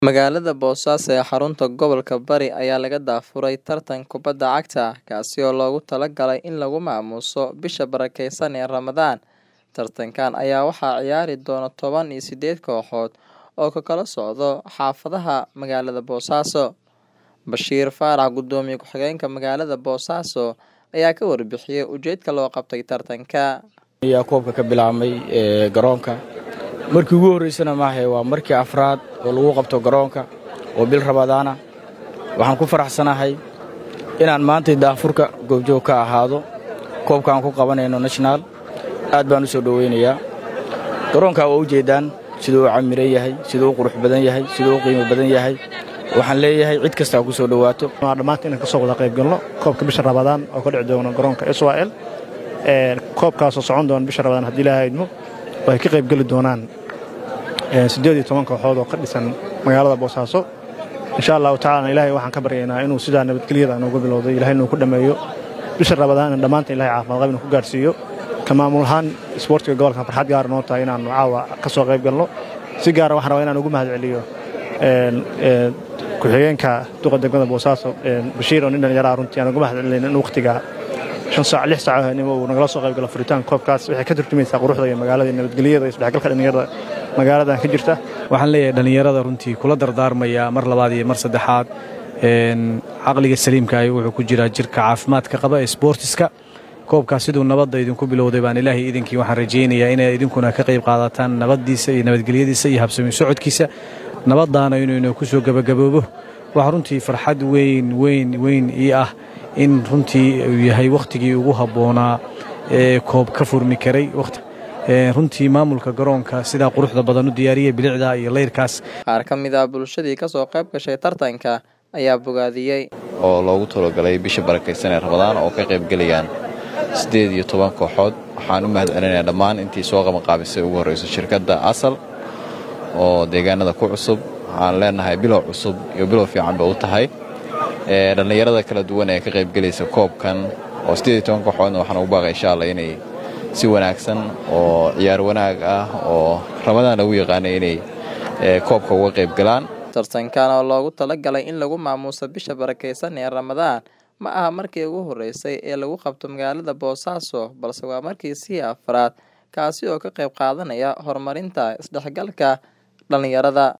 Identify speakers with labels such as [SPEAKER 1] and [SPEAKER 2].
[SPEAKER 1] Magaalada Boosaaso ee xarunta gobolka Bari ayaa laga daafuray tartan kubadda cagta ah kaasi oo loogu talagalay in lagu maamuuso bisha barakeysan ee Ramadaan. Tartankan ayaa waxaa ciyaari doona toban iyo sideed kooxood oo ka kala socda xaafadaha magaalada Boosaaso. Bashiir Faarax, Gudoomiye ku-xigeenka magaalada Boosaaso, ayaa ka warbixiyay ujeedka loo qabtay tartanka.
[SPEAKER 2] ayaa koobka ka bilaabmay ee garoonka markii ugu horreysana maahe waa markii afraad oo lagu qabto garoonka oo bil ramadaana waxaan ku faraxsanahay inaan maantay daafurka goobjoog ka ahaado koobka aan ku qabanayno national aad baan u soo dhoweynayaa garoonka waa ujeeddaan siduu u camiran yahay siduu u qurux badan yahay siduu u qiimo badan yahay waxaan leeyahay cid kastaa ku soo dhowaato
[SPEAKER 3] waa dhammaanta inaan ka soo wada qayb galno koobka bisha ramadaan oo ka dhici doona garoonka israel koobkaasoo socon doona bisha ramadaan haddii ilaahay idmo oo ay ka qayb geli doonaan siddeed iyo toban kooxood oo ka dhisan magaalada boosaaso insha allahu tacaalana ilaahay waxaan ka baryaynaa inuu sidaa nabadgelyada noogu bilowday ilahay inuu ku dhammeeyo bisha ramadaan in dhammaanta ilahay caafimaad qab inuu ku gaarsiiyo ka maamul ahaan isboortiga gobolkan farxad gaara noo tahay inaannu caawa ka soo qayb galno si gaara waxaan rabaa inaan ugu mahad celiyo ku-xigeenka duqa degmada boosaaso bashiir oo nin dhallinyaraha runtii aan ugu mahad celinayna in wakhtiga shan saac lix saac habeenimo uu nagala soo qayb galo furitaanka koobkaas waxay ka turjumaysaa quruxda iyo magaalada iyo nabadgelyada iyo isdhexgalka dhallinyarada magaaladan ka jirta
[SPEAKER 4] waxaan leeyahay dhallinyarada runtii kula dardaarmaya mar labaad iyo mar saddexaad caqliga saliimkaahi wuxuu ku jiraa jirka caafimaadka qaba ee sboortiska koobkaas siduu nabadda idinku bilowday baan ilaahay idinkii waxaan rajaynayaa inay idinkuna ka qayb qaadataan nabaddiisa iyo nabadgelyadiisa iyo habsami socodkiisa nabaddaana inuu ku soo gebagaboobo waxaa runtii farxad weyn weyn weyn ii ah in runtii uu yahay wakhtigii ugu habboonaa ee koob ka furmi karay runtii maamulka garoonka sidaa quruxda badan u diyaariyey bilicda iyo layrkaas
[SPEAKER 1] Qaar ka mid ah bulshadii ka soo qayb gashay tartanka ayaa bogaadiyey.
[SPEAKER 5] oo loogu talagalay bisha barakaysan ee ramadaan oo ka qaybgelayaan siddeed iyo toban kooxood waxaan u mahad celinayaa dhammaan intii soo qabanqaabisay ugu horrayso shirkadda asal oo deegaanada ku cusub waxaan leenahay bilow cusub iyo bilow fiican ba u tahay dhallinyarada kala duwan ee ka qaybgelaysa koobkan oo siddeed iyo toban kooxoodna waxaan ugu baaqay insha allah inay si wanaagsan oo ciyaar wanaag ah oo ramadaan lagu yaqaanay inay koobka uga qayb galaan
[SPEAKER 1] Tartankan oo loogu talagalay in lagu maamuuso bisha barakeysan ee Ramadaan ma aha markii ugu horreysay ee lagu qabto magaalada Boosaaso balse waa markii sii afraad kaasi oo ka qayb qaadanaya horumarinta isdhexgalka dhalinyarada.